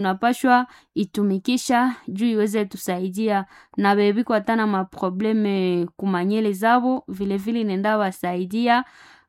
tunapashwa itumikisha juu iweze tusaidia na bebiko hata na maprobleme kumanyele zabo vilevile inenda wasaidia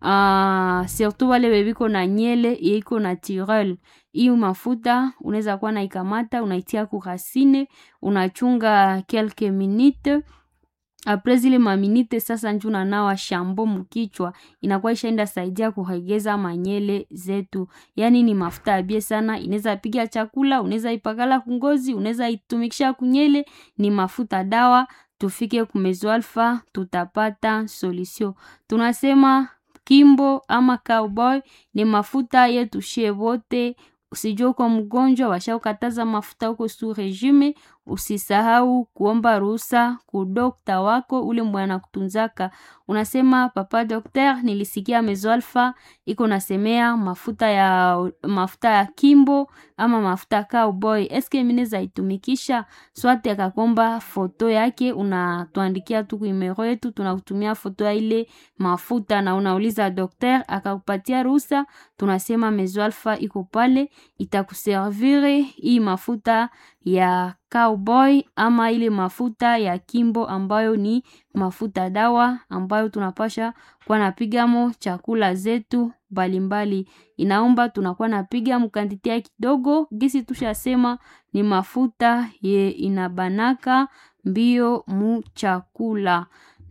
uh, surtout wale bebiko na nyele yeiko naturel hiyo mafuta unaweza kuwa naikamata unaitia kurasine unachunga quelques minutes apres zile maminite sasa nju nanawa shambo mukichwa inakuwa ishaenda saidia kuregeza manyele zetu yaani ni mafuta abie sana inaweza piga chakula unaweza ipakala kungozi unaweza itumikisha kunyele ni mafuta dawa tufike kumezoalfa tutapata solution tunasema kimbo ama cowboy ni mafuta yetu shie wote usijua uko mgonjwa washaukataza mafuta huko su regime usisahau kuomba ruhusa kudokta wako ule mwana kutunzaka unasema papa dokter nilisikia mezoalfa iko nasemea mafuta ya mafuta ya kimbo ama mafuta ya cowboy eske mineza itumikisha swate akakomba foto yake unatuandikia tu kuimero yetu tunakutumia foto ya ile mafuta na unauliza dokter akakupatia ruhusa tunasema mezoalfa iko pale itakuservire hii mafuta ya cowboy ama ile mafuta ya kimbo ambayo ni mafuta dawa ambayo tunapasha kuwa napigamo chakula zetu mbalimbali inaomba tunakuwa napiga mkantitia kidogo gisi tushasema ni mafuta ye inabanaka mbio mu chakula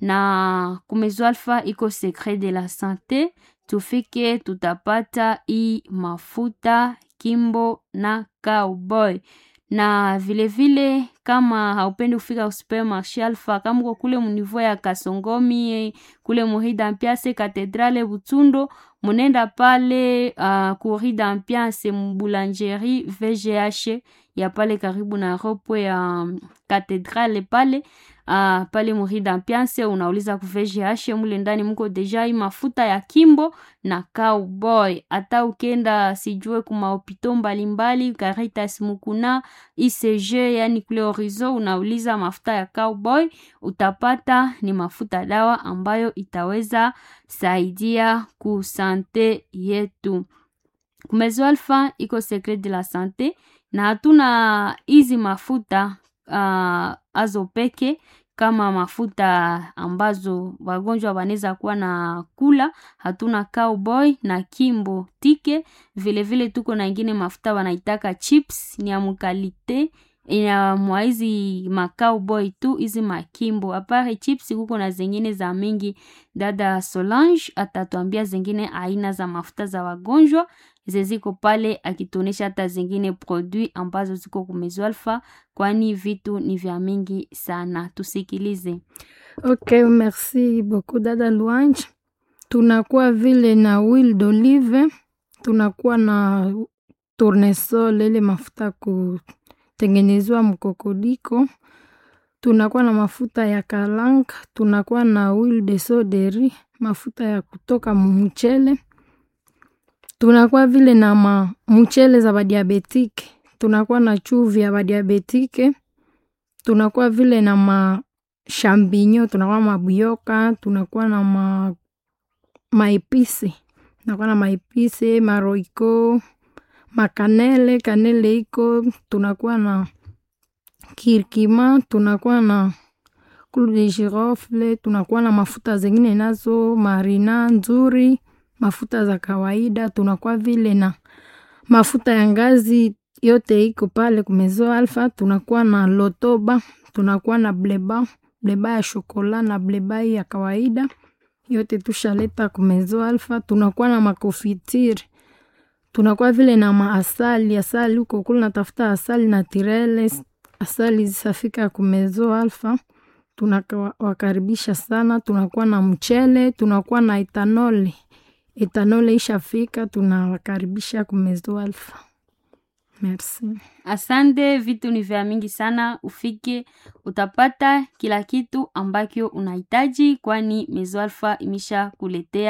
na kumezoalfa iko secret de la sante tufike tutapata hii mafuta kimbo na cowboy na vilevile vile, kama haupendi kufika supermarché alfa kama uko kule munivo ya kasongomi kule muhida mpiase katedrale butsundo munenda pale uh, kurida mpiase mbulangerie vgh ya pale karibu na ropwe ya um, katedrale pale uh, pale murida mpianse unauliza ku VGH mule ndani mko deja hii mafuta ya kimbo na cowboy hata ukenda sijue kumahopito mbalimbali Caritas Mukuna ICG yani kule Horizon unauliza mafuta ya cowboy utapata ni mafuta dawa ambayo itaweza saidia ku sante yetu kumezo alfa iko secret de la sante na hatuna hizi mafuta uh, azo peke kama mafuta ambazo wagonjwa wanaweza kuwa na kula hatuna cowboy na kimbo tike vilevile vile tuko na ingine mafuta wanaitaka chips ni ya mukalite ina mwa hizi macowboy tu hizi makimbo apare chips kuko na zingine za mingi dada solange atatuambia zingine aina za mafuta za wagonjwa zeziko pale akituonesha hata zingine produit ambazo ziko kumezoalfa kwani vitu ni vya mingi sana tusikilize ok merci beaucoup dada louange tunakuwa vile na huile d'olive tunakuwa na tournesol ile mafuta kutengenezwa mkokodiko tunakuwa na mafuta ya kalanga tunakuwa na huile de soderi mafuta ya kutoka mumuchele tunakuwa vile na ma mchele za badiabetike tunakuwa na chuvi ya badiabetike tunakuwa vile na ma shambinyo tunakuwa mabuyoka tunakuwa na ma maepisi tunakuwa na maepisi maroiko makanele kanele iko tunakuwa na kirkima tunakuwa na clou de girofle tunakuwa na mafuta zengine nazo marina nzuri mafuta za kawaida tunakuwa vile na mafuta ya ngazi yote iko pale kumezo alfa tunakuwa na lotoba tunakuwa na bleba bleba ya shokola na bleba ya kawaida yote tushaleta kumezo alfa tunakuwa na makofitiri tunakuwa vile na maasali asali huko kule natafuta asali na tirele asali zisafika kumezo alfa tunawakaribisha sana tunakuwa na mchele tunakuwa na etanoli etanole ishafika tunawakaribisha kumezo alfa merci asante vitu ni vya mingi sana ufike utapata kila kitu ambacho unahitaji kwani mezo alfa imesha kuletea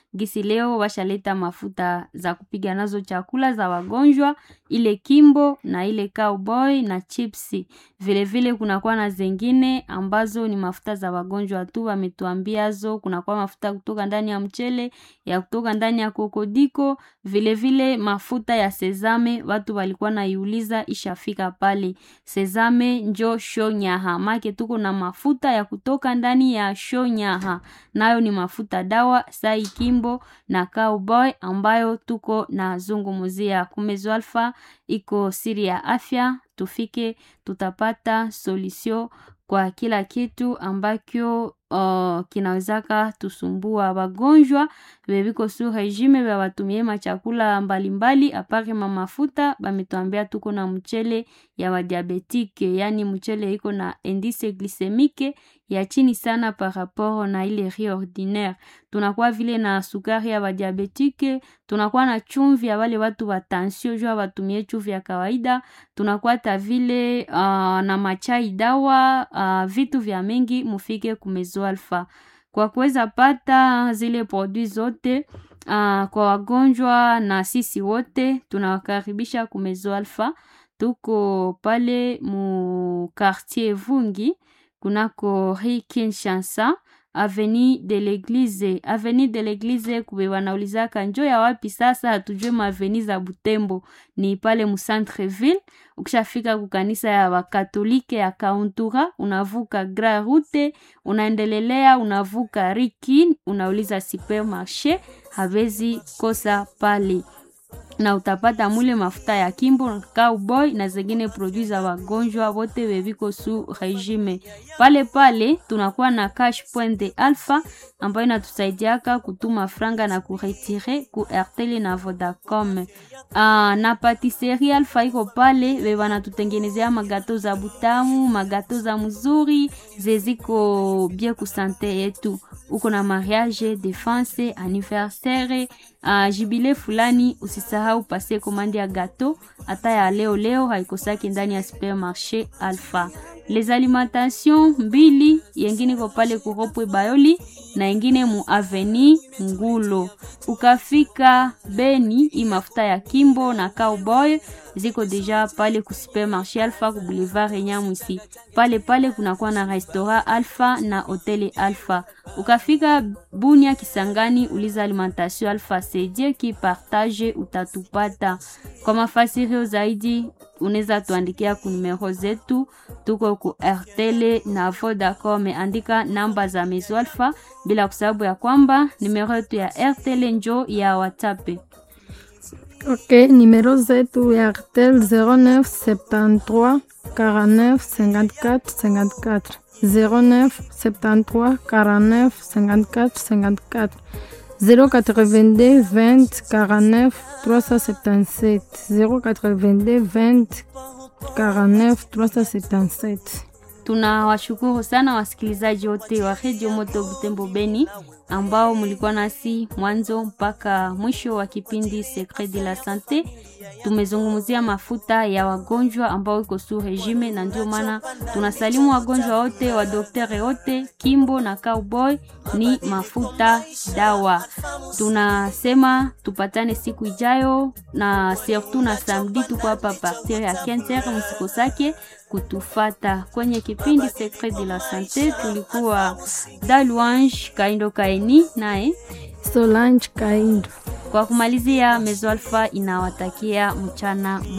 gisi leo washaleta mafuta za kupiga nazo chakula za wagonjwa, ile kimbo na ile cowboy na chipsi. Vilevile kunakuwa na zengine ambazo ni mafuta za wagonjwa tu, wametuambiazo. Kunakuwa mafuta kutoka ndani ya mchele, ya kutoka ndani ya kokodiko, vilevile mafuta ya sezame. Watu walikuwa naiuliza ishafika pale. Sezame njo shonyaha, make tuko na mafuta ya kutoka ndani ya shonyaha, nayo ni mafuta dawa sai kimbo na cowboy ambayo tuko na zungumuzia. Kumezo Alpha iko siri ya afya, tufike tutapata solution kwa kila kitu ambacho uh, kinawezaka tusumbua. Wagonjwa bebiko su regime bya watumie machakula mbalimbali apare mamafuta, bametuambia tuko na mchele ya wadiabetike, yani mchele iko na indice glycemique ya chini sana par rapport na ile riz ordinaire. Tunakuwa vile na sukari ya wadiabetike, tunakuwa na chumvi ya wale watu wa tension jua watumie chumvi ya kawaida, tunakuwa ta vile uh, na machai dawa uh, vitu vya mengi mufike kumezo Alpha kwa kuweza pata zile produit zote uh, kwa wagonjwa na sisi wote tunawakaribisha kumezo Alpha. Tuko pale mu quartier Vungi kunako Rue Kinshasa avenue de l'Eglise, avenue de l'Eglise kube wanaulizaka njo ya wapi sasa, hatujue maaveni za Butembo ni pale mu centre ville. Ukishafika kukanisa ya wakatolike ya Kauntura, unavuka Grand Route, unaendelelea unavuka Riki, unauliza supermarché, hawezi kosa pale na utapata mule mafuta ya kimbo cowboy na zengine produit za wagonjwa wote weviko su regime. Pale pale tunakuwa na cash point alpha ambayo inatusaidiaka kutuma franga na kuretire ku Airtel na Vodacom. Uh, na patisserie alpha iko pale we wanatutengenezea magato za butamu, magato za mzuri zeziko bien ku sante yetu. Uko na mariage, defense, anniversaire, uh, jibile fulani, usisahau pase komande ya gato hata ya leo leo haikosaki ndani ya supermarché Alpha. Les alimentations mbili yengine ko pale kuropwe Bayoli na ingine mu aveni Ngulo. Ukafika Beni, i mafuta ya Kimbo na Cowboy ziko deja pale ku supermarché Alpha ku boulevard Nyamwisi. Pale pale kunakuwa na restaurant Alpha na hoteli Alpha. Ukafika Bunia Kisangani, uliza alimentation Alpha, c'est Dieu qui partage, utatupata. Kwa mafasirio zaidi unaweza tuandikia ku numero zetu, tuko ku RTL na Vodacom, andika namba za Mezo Alpha, bila kusababu ya kwamba numero yetu ya RTL njo ya WhatsApp. Ok, numero zetu ya RTL 09 73 49 54 54 09 73 49 54 54 082 20 49 377 082 20 49 377 Tunawashukuru sana wasikilizaji wote wa Radio Moto Butembo Beni ambao mlikuwa nasi mwanzo mpaka mwisho wa kipindi Secret de la Sante. Tumezungumzia mafuta ya wagonjwa ambao iko su regime, na ndio maana tunasalimu wagonjwa wote wa doktere wote. Kimbo na Cowboy ni mafuta dawa. Tunasema tupatane siku ijayo, na surtout na samedi tuko hapa partir ya 15h, msikosake kutufata kwenye kipindi Secret de la Sante. Tulikuwa Daluange Kaindo Kaini naye Solange Kaindo. Kwa kumalizia, Mezo Alpha inawatakia mchana